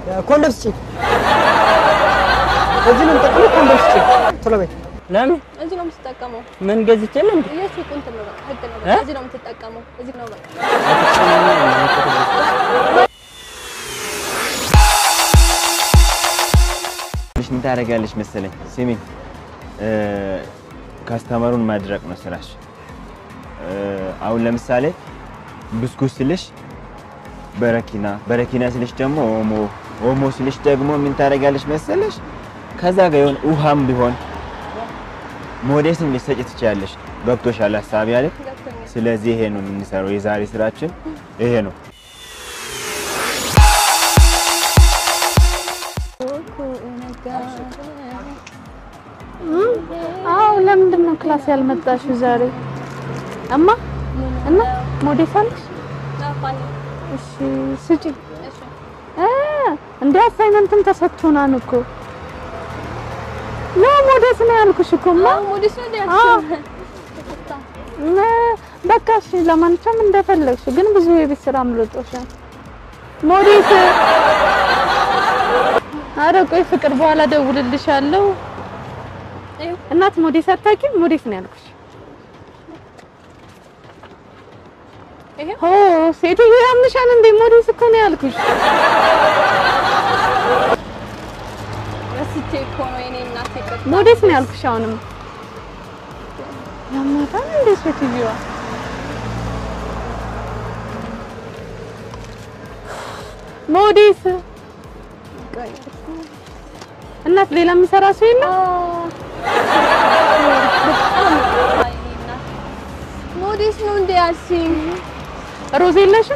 ኮንዶም ስጪ። እዚህ ነው የምጠቀመው። ኮንዶም ስጪ ቶሎ በይ። ለምን እዚህ ነው የምትጠቀመው። ምን ገዝቼ ነው እንዴ? የሱቁ እንትን ነው በቃ ህግ ነው እ? በቃ እዚህ ነው የምትጠቀመው። እዚህ ነው በቃ ልጅ ምን ታደርጊያለሽ መሰለኝ? ስሚ እ፣ ካስተመሩን ማድረቅ ነው ስራሽ። እ፣ አሁን ለምሳሌ ብስኩት ስልሽ በረኪና፣ በረኪና ስልሽ ደግሞ ኦሞ፣ ኦሞ ስልሽ ደግሞ ምን ታደርጊያለሽ መሰለሽ? ከዛ ጋር የሆነ ውሃም ቢሆን ሞዴስም ልትሰጪ ትችያለሽ። ገብቶሻል ሀሳቢ አይደል? ገብቶኛል። ስለዚህ ይሄ ነው የምንሰራው። የዛሬ ስራችን ይሄ ነው። አዎ ለምንድን ነው ክላስ ያልመጣሽው ዛሬ? እማ እና ሞዴስ አለሽ? አፋኝ እሺ ስጪ። እሺ እ እንደ አሳይመንትም ተሰጥቶናል እኮ ኖ ሞዴስ ነው ያልኩሽ እኮ እማ። አዎ ሞዴስ ነው እንዴ? አዎ። እ በቃ እሺ፣ ለማንኛውም እንደፈለግሽ፣ ግን ብዙ የቤት ስራ አምልጦሻል። ሞዴስ ኧረ ቆይ ፍቅር፣ በኋላ ደውልልሻለሁ። ይኸው እናት ሞዴስ አታውቂም? ሞዴስ ነው ያልኩሽ። ይሄው ኦ ሴትዮ ያምሻል እንዴ? ሞዴስ እኮ ነው ያልኩሽ። ረስቼ እኮ ነው የኔ እናት ይቅርታ። ሞዴስ ነው ያልኩሽ። አሁንም ያማታል እንዴ ሴትዮዋ? ሞዴስ እናት፣ ሌላ የሚሰራ ሰው የለም? በጣም ይቅርታ የኔ እናት። ሞዴስ ነው እንዴ ያልሽኝ? ሮዝ የለሽም?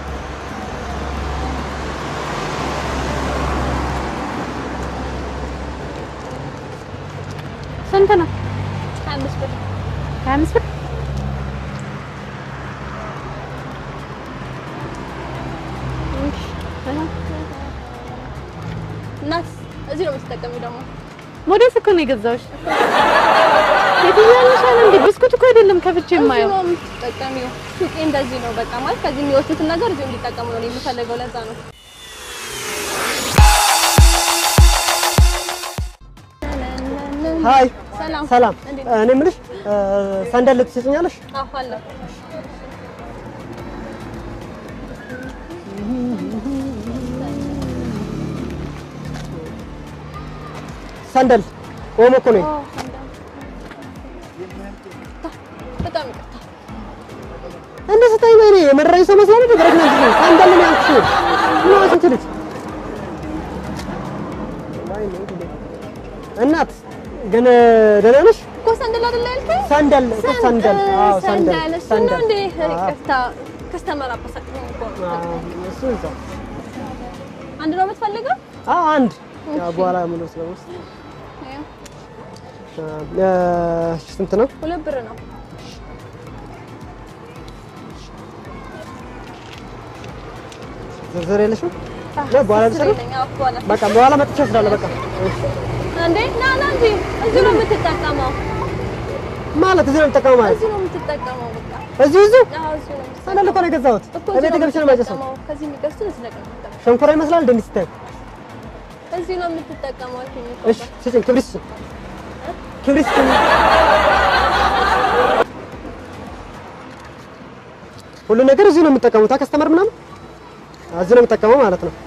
ስንት ነው? ሀያ አምስት ብር ሀያ አምስት ብር እናት እዚህ ነው የምትጠቀሚው ደግሞ ሞዴስ እኮ ነው የገዛሁሽ። ሴትዮ ያምሻል እንዴ? ብስኩት እኮ አይደለም ከፍቼ እዚህ የማየው። ነው የምትጠቀሚው። ሱቄ እንደዚህ ነው በቃ ማለት ከዚህ የሚወስዱትን ነገር እዚሁ እንዲጠቀሙ ነው እኔ የምፈልገው። ለዛ ነው ሀይ ሰላም ሰላም። እንዴት እኔ የምልሽ እ፣ ሰንደል ትሰጭኛለሽ? አዎ አለ ሰንደል ኦሞ እኮ ነኝ። በጣም ይቅርታ። እንደ ስታይ ወይኔ የመረረኝ ሰው መስሎኝ ነው። ብረት ነው እንጂ ሰንደል ነው ያልኩሽ። ምን አንቺ ልጅ እናት ግን ደህና ነሽ? እኮ ሰንደል አይደለ ያልከኝ? ሰንደል እኮ ሰንደል። አዎ ሰንደል ሰንደል እሱ ነው እንዴ? አዎ። ይቅርታ ከስተመር አበሳጭኝ እኮ ነው። አዎ፣ እሱ እዛው። አንድ ነው የምትፈልገው? አዎ አንድ ያው በኋላ ምን ነው ስለውስ ይኸው፣ ስንት ነው? ሁለት ብር ነው። ዝርዝር የለሽም? ነው በኋላ ስሬ ልሰራ? ነኝ። አዎ፣ በኋላ በቃ በኋላ መጥቼ እወስዳለሁ። በቃ እሺ። እንዴ ና ና እንጂ እዚሁ ነው የምትጠቀመው። ማለት እዚህ ነው የምጠቀመው ማለት እዚሁ ነው የምትጠቀመው። በቃ እዚሁ እዚሁ አዎ፣ እዚሁ ነው የምትጠቀመው። ሰንደል እኮ ነው የገዛሁት። እኮ እቤት እዚሁ ነው ገብቼ ነው የማጨሰው። የምትጠቀመው። ከዚህ የሚገዝቱት እዚህ ላይ ነው የምትጠቀመው። ሸንኮራ ይመስላል እንደ ስታይ። እዚሁ ነው የምትጠቀመው አልኩኝ እኮ። እሺ ስጭኝ፣ ክብሪት ስጭኝ፣ ክብሪት ስጭኝ። ሁሉ ነገር እዚሁ ነው የምጠቀሙት። ከስተመር ምናምን እዚሁ ነው የምጠቀመው ማለት ነው።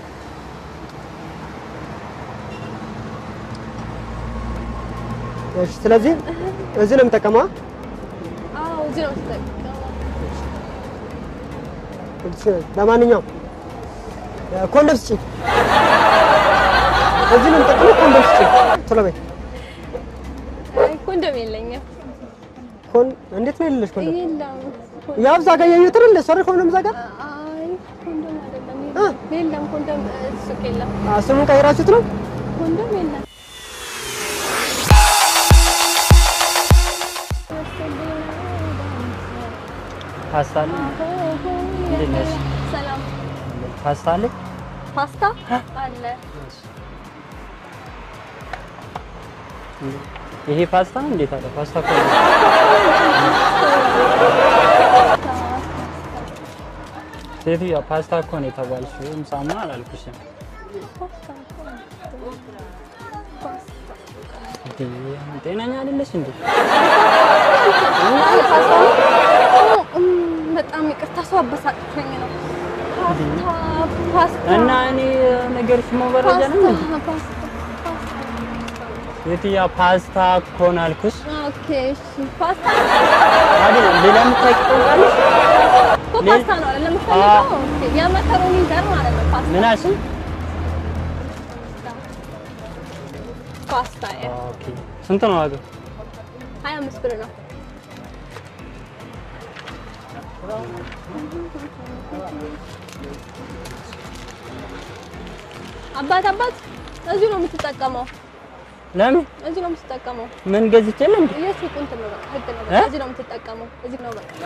እሺ ስለዚህ እዚሁ ነው የምጠቀመው። አዎ፣ እዚሁ ነው የምትጠቀመው። እሺ፣ ለማንኛውም ኮንዶም ስጭኝ። እዚሁ ነው የምጠቀመው። ኮንዶም ስጭኝ ቶሎ በይ። አይ ኮንዶም የለኝም። ኮን እንዴት ነው የሌለሽ ኮንዶም? የለም። ያው እዛ ጋር ያየሁት አይደል? እሷ አይደል ኮንዶም እዛ ጋር አይ ኮንዶም አይደለም። እ? የለም። የለም ኮንዶም እ፣ ሱቅ የለም። አ፣ ስሙን ቀይራችሁት ነው? ኮንዶም የለም። ፓስታ አለ? እንዴት ነሽ? ሰላም። ፓስታ አለ? ፓስታ አለ። ይሄ ፓስታ ነው? እንዴት አለ? ፓስታ እኮ ነው። ሴትዮዋ ፓስታ እኮ ነው የተባልሽው። ምሳማ አላልኩሽም። ጤነኛ አይደለሽ እንዴ? እም፣ በጣም ይቅርታ ሰው አበሳጭቶኝ ነው። ፓስታ ፓስታ እና እኔ ነገርሽ መበረጃ ነው እንዴ? ፓስታ ፓስታ የትያ ፓስታ እኮ ነው አልኩሽ ኦኬ እሺ ፓስታ አይደል? ሌላ የምታውቂው ቃልሽ እኮ ፓስታ ነው አይደል የምፈልገው? ኦኬ የመከሮኒ ዘር ማለት ነው ፓስታ ምን አልሽኝ? ፓስታ ያ ኦኬ ስንት ነው ዋጋው? 25 ብር ነው። አባት አባት እዚሁ ነው የምትጠቀመው፣ ለምን እዚሁ ነው የምትጠቀመው። ምን ገዝቼ የለ እንዴ? የሱቁ እንትን ነው በቃ ህግ ነው በቃ እ? እዚህ ነው የምትጠቀመው፣ እዚህ ነው በቃ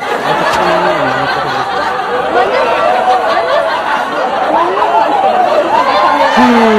እ